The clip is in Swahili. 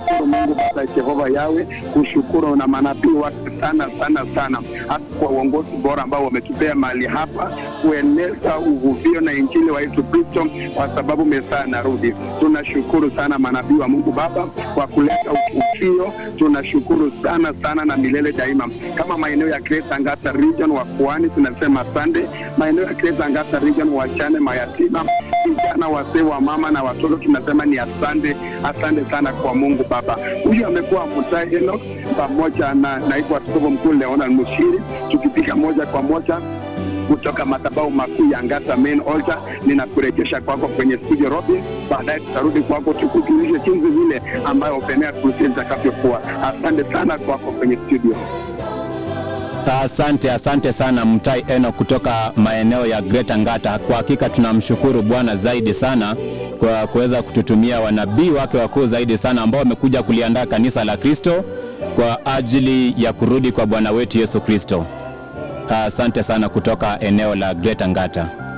kushukuru Mungu Baba Jehova Yawe, kushukuru na manabii wake sana sana sana, hasa kwa uongozi bora ambao wametupea mahali hapa kueneza uvuvio na injili wa Yesu Kristo, kwa sababu Mesia anarudi. Tunashukuru sana manabii wa Mungu Baba kwa kuleta uvuvio. Tunashukuru sana sana na milele daima. Kama maeneo ya Greater Angata region wa Pwani tunasema asante, maeneo ya Greater Angata region wachane, mayatima, vijana, wazee, wa mama na watoto tunasema ni asante, asante sana kwa Mungu Baba. Huyu amekuwa Mutai Enoch pamoja na naibu askofu mkuu Leonard Mushiri, tukipiga moja kwa moja kutoka madhabahu makuu ya Ngata main altar. Ninakurejesha kwako kwenye studio Robin, baadaye tutarudi kwako tukujulishe jinsi vile ambayo Open Crusade itakavyokuwa. Asante sana kwako kwenye studio. Asante, asante sana Mtai Eno kutoka maeneo ya Greater Ngata. Kwa hakika tunamshukuru Bwana zaidi sana kwa kuweza kututumia wanabii wake wakuu zaidi sana ambao wamekuja kuliandaa kanisa la Kristo kwa ajili ya kurudi kwa Bwana wetu Yesu Kristo. Asante sana kutoka eneo la Greater Ngata.